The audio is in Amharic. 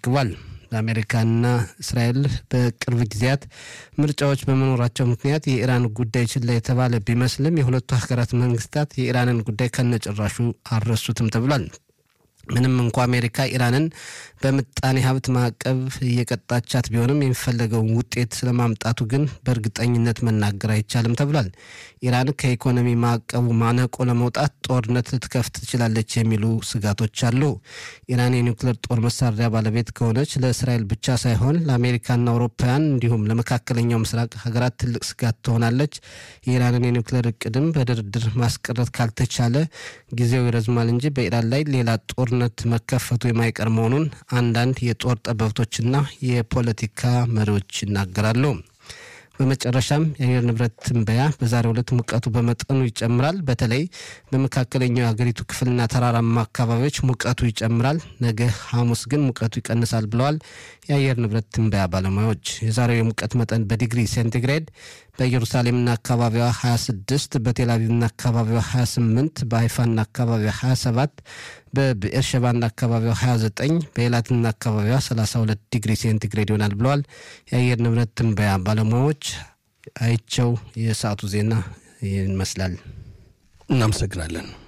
ዘግቧል። በአሜሪካና እስራኤል በቅርብ ጊዜያት ምርጫዎች በመኖራቸው ምክንያት የኢራን ጉዳይ ችላ የተባለ ቢመስልም የሁለቱ ሀገራት መንግስታት የኢራንን ጉዳይ ከነጭራሹ አልረሱትም ተብሏል። ምንም እንኳ አሜሪካ ኢራንን በምጣኔ ሀብት ማዕቀብ እየቀጣቻት ቢሆንም የሚፈለገውን ውጤት ስለማምጣቱ ግን በእርግጠኝነት መናገር አይቻልም ተብሏል። ኢራን ከኢኮኖሚ ማዕቀቡ ማነቆ ለመውጣት ጦርነት ልትከፍት ትችላለች የሚሉ ስጋቶች አሉ። ኢራን የኒውክሌር ጦር መሳሪያ ባለቤት ከሆነች ለእስራኤል ብቻ ሳይሆን ለአሜሪካና አውሮፓውያን እንዲሁም ለመካከለኛው ምስራቅ ሀገራት ትልቅ ስጋት ትሆናለች። የኢራንን የኒውክሌር እቅድም በድርድር ማስቀረት ካልተቻለ ጊዜው ይረዝማል እንጂ በኢራን ላይ ሌላ ጦር ጦርነት መከፈቱ የማይቀር መሆኑን አንዳንድ የጦር ጠበብቶችና የፖለቲካ መሪዎች ይናገራሉ። በመጨረሻም የአየር ንብረት ትንበያ በዛሬው ዕለት ሙቀቱ በመጠኑ ይጨምራል። በተለይ በመካከለኛው የሀገሪቱ ክፍልና ተራራማ አካባቢዎች ሙቀቱ ይጨምራል። ነገ ሐሙስ ግን ሙቀቱ ይቀንሳል ብለዋል የአየር ንብረት ትንበያ ባለሙያዎች። የዛሬው የሙቀት መጠን በዲግሪ ሴንቲግሬድ በኢየሩሳሌምና አካባቢዋ 26፣ በቴልአቪቭና አካባቢዋ 28፣ በሀይፋና አካባቢዋ 27፣ በብኤርሸባና አካባቢዋ 29፣ በኤላትና አካባቢዋ 32 ዲግሪ ሴንቲግሬድ ይሆናል ብለዋል የአየር ንብረት ትንበያ ባለሙያዎች። አይቸው የሰዓቱ ዜና ይመስላል። እናመሰግናለን።